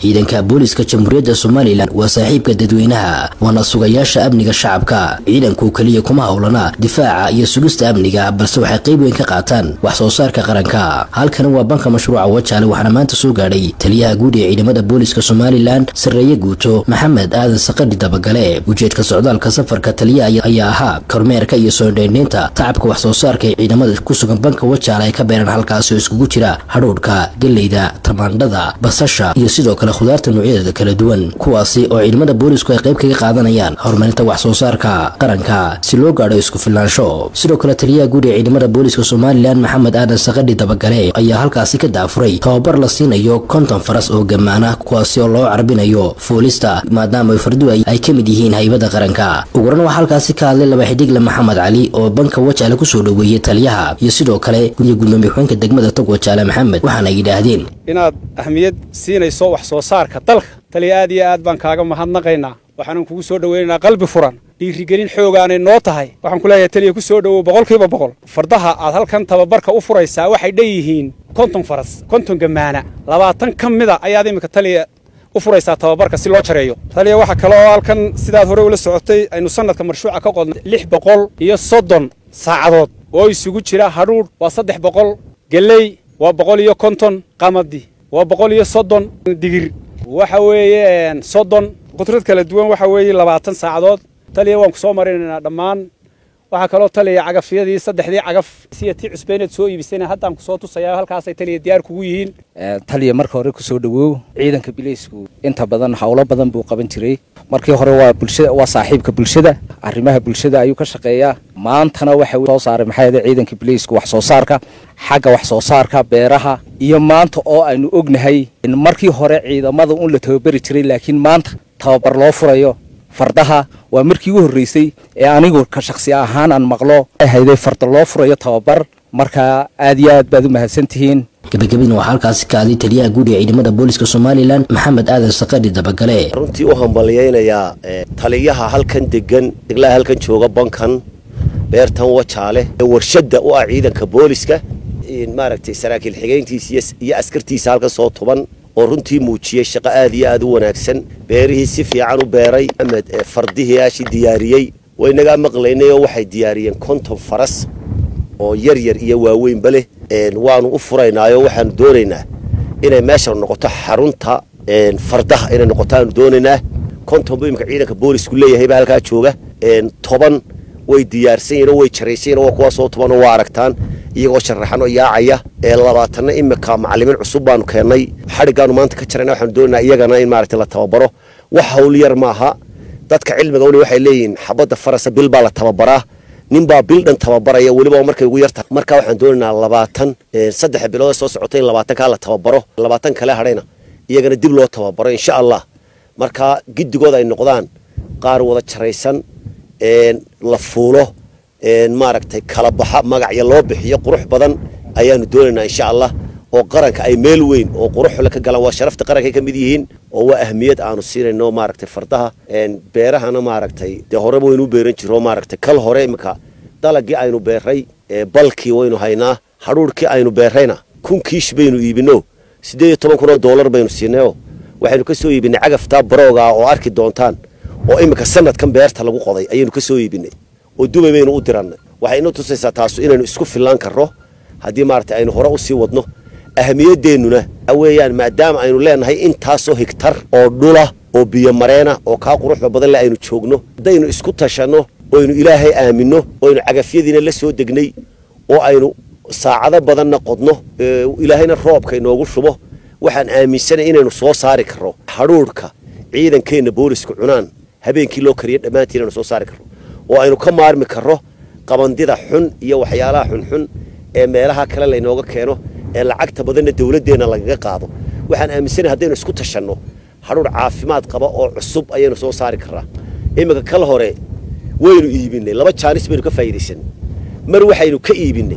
ciidanka booliska jamhuuriyadda somalilan waa saaxiibka dadweynaha waana sugayaasha amniga shacabka ciidanku keliya kuma howlana difaaca iyo sugista amniga balse waxay qayb weyn ka qaataan wax soo saarka qaranka halkani waa banka mashruuca wajaale waxaana maanta soo gaadhay taliyaha guud ee ciidamada booliska somalilan sarreeye guuto maxamed aadan saqadhi dabagale ujeedka socdaalka safarka taliyaha ayaa ahaa kormeerka iyo soo dheendheynta tacabka wax soo saarka ee ciidamada ku sugan banka wajaale ay ka beeraan halkaasi oo iskugu jira hadhuudhka geleyda tamaandhada basasha iyo sidoo kale khudaarta noocyadeeda kala duwan kuwaasi oo ciidamada boolisku ay qayb kaga qaadanayaan horumarinta wax soo saarka qaranka si loo gaadho isku filnaansho sidoo kale taliyaha guud ee ciidamada booliska somalilan maxamed aadan saqadhi dabagale ayaa halkaasi ka daafuray tababar la siinayo konton faras oo gammaana kuwaasi oo loo carbinayo fuulista maadaama fardu ay ka mid yihiin haybada qaranka uguran waxaa halkaasi ka hadlay laba xidigle maxamed cali oo banka wajaale kusoo dhoweeyey taliyaha iyo sidoo kale iyo gudoomiye ku-xeenka degmada tog wajaale maxamed waxaana yidhaahdeen inaad ahmiyad siinayso wax soo saarka dalka taliya aad iyo aad baan kaaga mahadnaqaynaa waxaanan kugu soo dhoweynaynaa qalbi furan dhiirigelin xoogaanay noo tahay waxaan ku leeyahay taliya ku soo dhowow boqolkiiba boqol fardaha aad halkan tababarka u furaysaa waxay dhanyihiin konton faras konton gammaana labaatan ka mida ayaad iminka taliya u furaysaa tababarka si loo jareeyo taliya waxaa kaloo halkan sidaad hore ula socotay aynu sanadka marshuuca ka qodnay lix boqol iyo soddon saacadood oo isugu jira hadhuudh waa saddex boqol geley waa boqol iyo konton qamadi waa boqol iyo soddon digir waxa weeye soddon qudrad kala duwan waxa weeye labaatan saacadood taliya waan ku soo marinaynaa dhammaan waxaa kaloo taliya cagafyadii saddexdii cagaf siya tii cusbeyneed soo iibisayna haddaan kusoo tusayaa halkaasay taliya diyaar kugu yihiin taliya marka hore kusoo dhawow ciidanka bileysku inta badan howlo badan buu qaban jiray markii hore waa bulshada waa saaxiibka bulshada arrimaha bulshada ayuu ka shaqeeyaa maantana waxa soo saaray maxaa yeelay ciidanka bileysku wax soo saarka xagga wax soo saarka beeraha iyo maanta oo aynu ognahay in markii hore ciidamada un la tababari jiray laakiin maanta tababar loo furayo fardaha waa markii ugu horreysay ee anigu ka shaksi ahaan aan maqlo hayday farda loo furayo tababar marka aad iyo aad baad u mahadsantihiin gabagabadina waxaa halkaasi ka hadlay taliyaha guud ee ciidamada booliska somalilan maxamed aadan saqadhi dabagale runtii u hambalyaynayaa taliyaha halkan degan deglaha halkan jooga bankan beertan wajaale ee warshadda u ah ciidanka booliska maaragtay saraakiil xigeyntiisa iyo askartiisa halkan soo tuban oo runtii muujiyey shaqo aad iyo aad u wanaagsan beerihii si fiican u beeray amed fardihii aashii diyaariyey waynagaa maqlaynay oo waxay diyaariyeen konton faras oo yar yar iyo waaweynba leh waanu u furaynaayoo waxaanu doonaynaa inay meeshan noqoto xarunta fardaha inay noqoto aanu doonaynaa konton buu imika ciidanka boolisku leeyahayba halkaa jooga toban way diyaarsan yihin oo way jaraysan yihin waa kuwaa soo tobanoo waa aragtaan iyagoo sharaxan oo yaacaya ee labaatanna imika macallimiin cusub baanu keennay xadhiggaanu maanta ka jarayna waxaanu doonaynaa iyagana in maaragtay la tababaro wax hawl yar maaha dadka cilmiga weli waxay leeyihiin xabadda farasa bil baa la tababaraa nin baa bil dhan tababaraya weliba markay ugu yartahay marka waxaan doonaynaa labaatan saddex bilood soo socotay in labaatankaa la tababaro labaatan kale hadhayna iyagana dib loo tababaro insha allah marka giddigood ay noqdaan qaar wada jaraysan la fuulo maaragtay kala baxa magacya loo bixiyo qurux badan ayaanu doonaynaa insha allah oo qaranka ay meel weyn oo quruxle ka galaan waa sharafta qaranka ka mid yihiin oo waa ahmiyad aanu siinayno maaragtay fardaha beerahana maaragtay dee horeba waynu u beeran jiro maaragtay kal hore imika dalagii aynu beeray balkii waynu haynaa hadhuurhkii aynu beerayna kun kiish baynu iibino siddeed iyo toban kun oo doolar baynu siinayoo waxaynu ka soo iibinay cagaftaa barooga oo arki doontaan oo imika sanadkan beerta lagu qoday ayaynu ka soo iibinay oo dubay baynu u dirannay waxay inoo tusaysaa taasu inaynu isku fillaan karro haddii maaragtay aynu hore u sii wadno ahamiyadeennuna weeyaan maadaama aynu leenahay intaasoo higtar oo dhula oo biyomareena oo kaa quruxda badan le aynu joogno haddaynu isku tashanno oynu ilaahay aaminno oynu cagafyadiina la soo degnay oo aynu saacado badanna qodno ilaahayna roobka inoogu shubo waxaan aaminsanay inaynu soo saari karro hadhuudhka ciidankeenna boolisku cunaan habeenkii loo kariya dhammaantiin inaynu soo saari karro oo aynu ka maarmi karro qabandida xun iyo waxyaalaha xunxun ee meelaha kale laynooga keeno ee lacagta badanna dawladdeenna lagaga qaado waxaan aaminsanahay haddaynu isku tashanno hadhuudh caafimaad qaba oo cusub ayaynu soo saari karraa iminka kal hore waynu iibinay laba jaanis baynu ka faa'iidaysanay mar waxaynu ka iibinay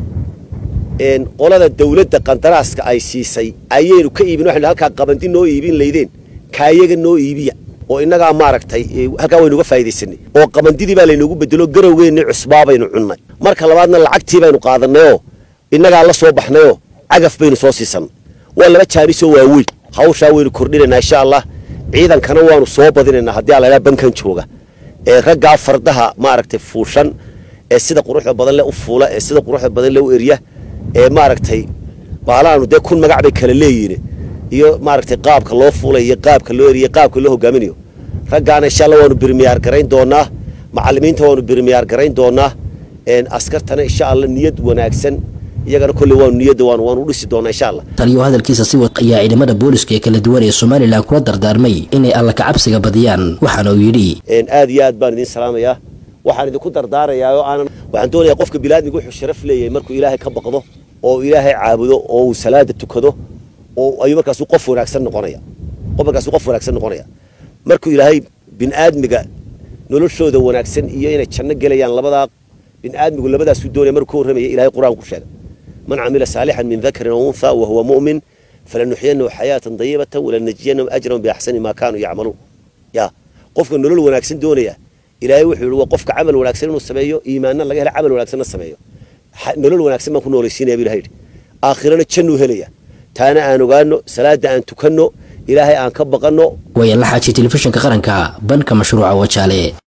qolada dawladda qandaraaska ay siisay ayaynu ka iibin waxaynu halkaa qabandi noo iibin laydeen kaayaga noo iibiya oo innagaa maaragtay halkaa waynuga faa'iidaysanay oo qabandidii baa laynoogu bedelo garowgeennii cusbaa baynu cunnay marka labaadna lacagtii baynu qaadannayoo innagaa la soo baxnayoo cagaf baynu soo siisanay waa laba jaanisoo waaweyn hawshaa waynu kordhinaynaa insha allah ciidankana waanu soo badinaynaa haddii alagaa bankan jooga ee raggaa fardaha maaragtay fuushan ee sida quruxda badan le u fuula ee sida quruxda badan le u erya ee maaragtay baalaanu dee kun magac bay kala leeyihin iyo maaragtay qaabka loo fuulay iyo qaabka loo eriya qaabka loo hogaaminayo raggaana insha allah waanu birmiyaar garayn doonaa macallimiinta waanu birmiyaar garayn doonaa askartana insha allah niyad wanaagsan iyagana kolley waanu niyadda waanu waanu u dhisi doonaa insha allah taliyo hadalkiisa si wad ayaa ciidamada booliska ee kala duwan ee somalilan kula dardaarmay inay alla kacabsiga badiyaan waxaana uu yidhi aad iyo aad baan idin salaamayaa waxaan idinku dardaarayaa oo aanan waxaan doonayaa qofka bilaadmiga wuxuu sharaf leeyahay markuu ilaahay ka baqdo oo ilaahay caabudo oo uu salaada tukado oo ayuu markaasu qof wanaagsan noqonaya qof markaasu qof wanaagsan noqonaya markuu ilaahay bini'aadmiga noloshooda wanaagsan iyo inay janno gelayaan labadaa bini'aadmigu labadaasuu doonaya markuu ka warramaya ilahay qur-aanku sheegay man camila saalixan min dakarin aw untha wa huwa mu'min falanuxyanahu xayaatan dayibatan walanajziyanahum ajran biaxsani maa kaanuu yacmaluun ya qofka nolol wanaagsan doonaya ilaahay wuxuu yidhi waa qofka camal wanaagsan inuu sameeyo iimaanna laga hela camal wanaagsanna sameeyo nolol wanaagsan baan ku noolaysiinaya bu ilahay yidhi aakhirana jannuu helaya taana aan ogaano salaada aan tukanno ilaahay aan ka baqanno wayan la xaajiy telefishinka qaranka banka mashruuca wajaale